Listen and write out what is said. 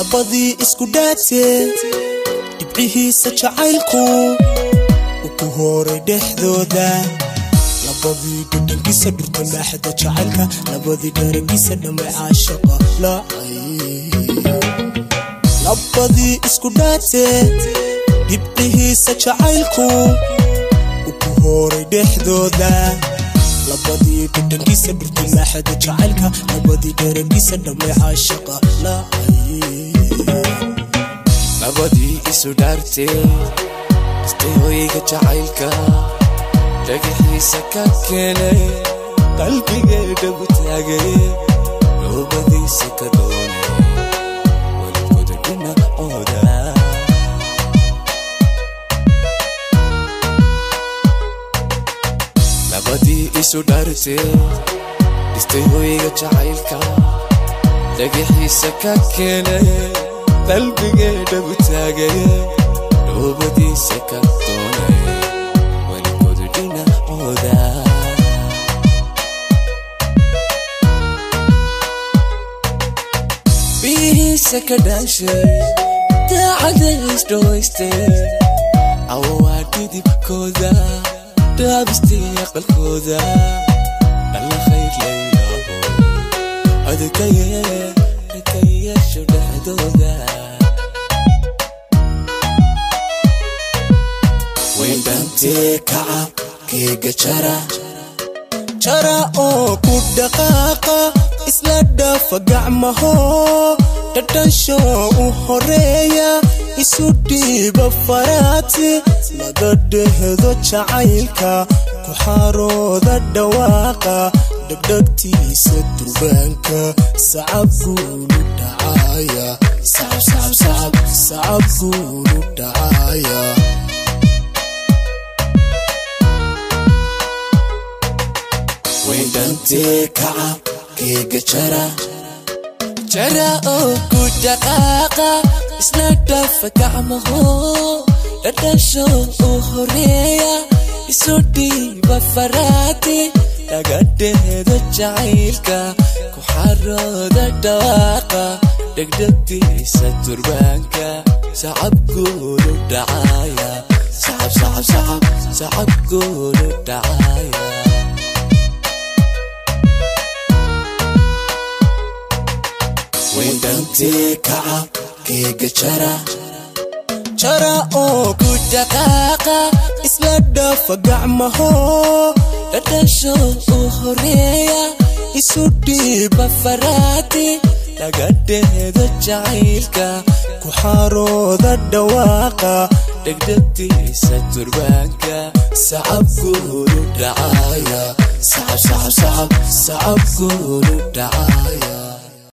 labadii isku dhaatee dhibcihiisa jacaylku u ku horay dhexdooda labadii dhudhankiisa dhurta maaxda jacaylka labadii dharagiisa dhammay caashaqa lacay labadii isku dhaatee dhibcihiisa jacaylku u ku horay dhexdooda labadii dhudhankiisa dhurta maaxda jacaylka labadii dharagiisa dhammay caashaqa lacay labadii isu dhaartee istay hoyga jacaylka dhagaxiisa ka keenay qalbigeedhagu taagay noobadiisa ka doonay weligooda dhinacooda labadii isu dhaartee istay hoyga jacaylka dhagaxiisa ka keenay qalbigeedhagu taagay noobadiisa ka doonay weligooda dhinacooda biyihiisa ka dhaashay daacada isdhawaystay awaa dhidibkooda dhaabistay aqalkooda alla khayr laylaho adkaye ka yeesho dhexdooda wendhantee kaca keega jara jara oo ku dhaqaaqa isla dhafa gacmaho dhadhansho u horeeya isu dhiiba faraati laga dhehdo jacaylka ku xarooda dhawaaqa dhegdhegtiisa durbaanka sacab guulu dhacaya sacab guulu dhacaya wendhantee kaca keega jara jara oo ku dhaqaaqa isla dhafa gacmaho dhadhasho u horeeya isu dhiiba faraati laga dheedo jacaylka ku xarooda dhawaaqa dhegdhegtiisa turbaanka sacab guulu dhacaya sacab sacab sacab sacab guulu dhacaya wendhantee kaca keega jara jara oo ku dhaqaaqa isla dhafa gacmaho dhadhasho u horeeya isu dhiiba faraati laga dheedo jacaylka ku xarooda dhawaaqa dhegdhegtiisa turbaanka sacab guulu dhacaya sacab sacab sacab sacab guulu dhacaya